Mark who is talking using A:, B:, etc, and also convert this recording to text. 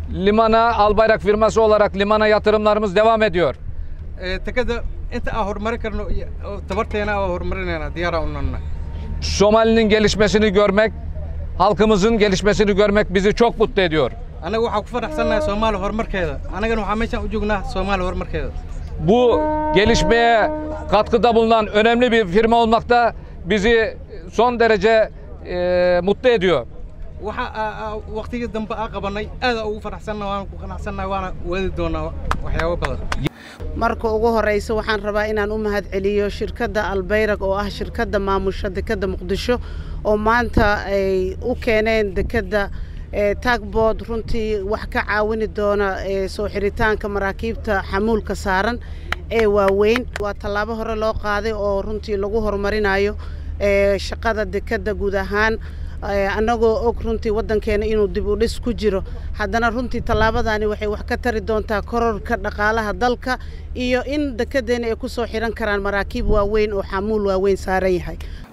A: limana Albayrak firması olarak limana yatırımlarımız devam ediyor.
B: tekada inta aan horumarin karno iyo tabarteena aan horumarinayna diyaara unanna
A: Somali'nin gelişmesini görmek, halkımızın gelişmesini görmek bizi çok mutlu ediyor.
B: anaga waxaan ku faraxsannahay soomaali horumarkeeda annagana waxaa meeshaan u joognaa soomaali horumarkeeda
A: Bu gelişmeye katkıda bulunan önemli bir firma olmakta bizi son derece e, mutlu ediyor.
B: waxa waqtigii dambe aa qabanay aada ugu faraxsannahay waana ku qanacsannahay waana wadi doonaa waxyaabo badan
C: marka ugu horeysa waxaan rabaa inaan u mahad celiyo shirkadda albayrag oo ah shirkadda maamusha dekedda muqdisho oo maanta ay u keeneen dekedda taagbood runtii wax ka caawini doona soo xiritaanka maraakiibta xamuulka saaran ee waaweyn waa tallaabo hore loo qaaday oo runtii lagu horumarinayo shaqada dekedda guud ahaan annagoo og runtii waddankeena inuu dib u dhis ku jiro haddana runtii tallaabadaani waxay wax ka tari doontaa kororka dhaqaalaha dalka iyo in dekeddeena ay ku soo xihan karaan maraakiib waaweyn oo xamuul waaweyn saaran yahay